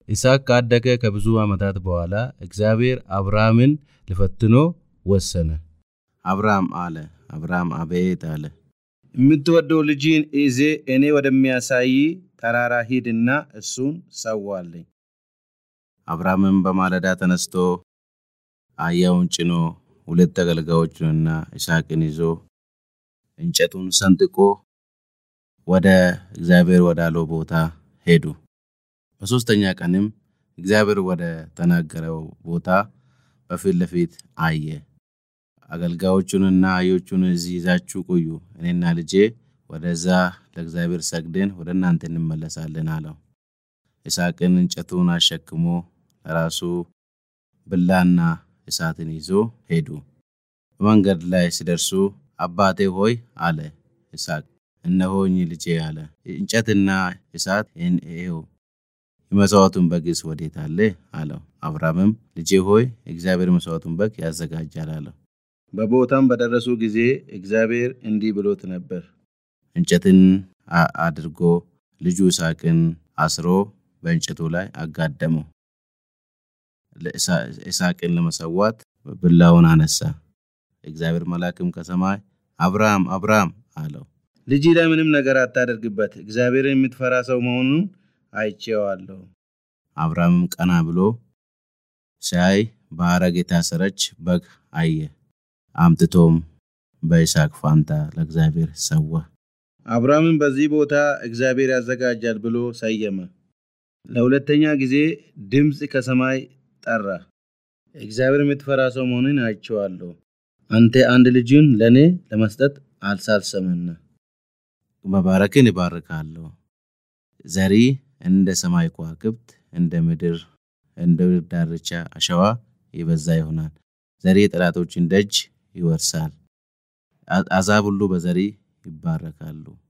ይስሐቅ ካደገ ከብዙ ዓመታት በኋላ እግዚአብሔር አብርሃምን ሊፈትኖ ወሰነ። አብርሃም አለ። አብርሃም አቤት አለ። የምትወደው ልጅን ይዜ እኔ ወደሚያሳይ ተራራ ሂድና እሱን ሰዋለኝ። አብርሃምም በማለዳ ተነስቶ አህያውን ጭኖ ሁለት አገልጋዮቹንና ይስሐቅን ይዞ እንጨቱን ሰንጥቆ ወደ እግዚአብሔር ወዳለው ቦታ ሄዱ። በሦስተኛ ቀንም እግዚአብሔር ወደ ተናገረው ቦታ በፊት ለፊት አየ። አገልጋዮቹንና አህዮቹን እዚህ ይዛችሁ ቆዩ፣ እኔና ልጄ ወደዛ ለእግዚአብሔር ሰግደን ወደ እናንተ እንመለሳለን አለው። ይስሐቅን እንጨቱን አሸክሞ ለራሱ ብላና እሳትን ይዞ ሄዱ። በመንገድ ላይ ሲደርሱ አባቴ ሆይ አለ ይስሐቅ። እነሆኝ ልጄ አለ። እንጨትና እሳት ይኸው፣ የመሥዋዕቱን በግስ ወዴት አለ አለው። አብርሃምም ልጄ ሆይ እግዚአብሔር መሥዋዕቱን በግ ያዘጋጃል አለው። በቦታም በደረሱ ጊዜ እግዚአብሔር እንዲህ ብሎት ነበር። እንጨትን አድርጎ ልጁ ይስሐቅን አስሮ በእንጨቱ ላይ አጋደመው። ይስሐቅን ለመሰዋት ብላውን አነሳ። እግዚአብሔር መልአክም ከሰማይ አብርሃም አብርሃም አለው። ልጅ ላይ ምንም ነገር አታደርግበት፣ እግዚአብሔርን የምትፈራ ሰው መሆኑን አይቼዋለሁ። አብርሃምም ቀና ብሎ ሲያይ በሐረግ የታሰረች በግ አየ። አምጥቶም በይስሐቅ ፋንታ ለእግዚአብሔር ሰዋ። አብርሃምም በዚህ ቦታ እግዚአብሔር ያዘጋጃል ብሎ ሰየመ። ለሁለተኛ ጊዜ ድምፅ ከሰማይ ጠራ። እግዚአብሔር የምትፈራ ሰው መሆኑን አይቼዋለሁ። አንተ አንድ ልጅን ለእኔ ለመስጠት አልሳልሰምና መባረክን ይባርካለሁ። ዘሪ እንደ ሰማይ ከዋክብት እንደ ምድር እንደ ምድር ዳርቻ አሸዋ የበዛ ይሆናል። ዘሪ የጠላቶችን ደጅ ይወርሳል። አሕዛብ ሁሉ በዘሪ ይባረካሉ።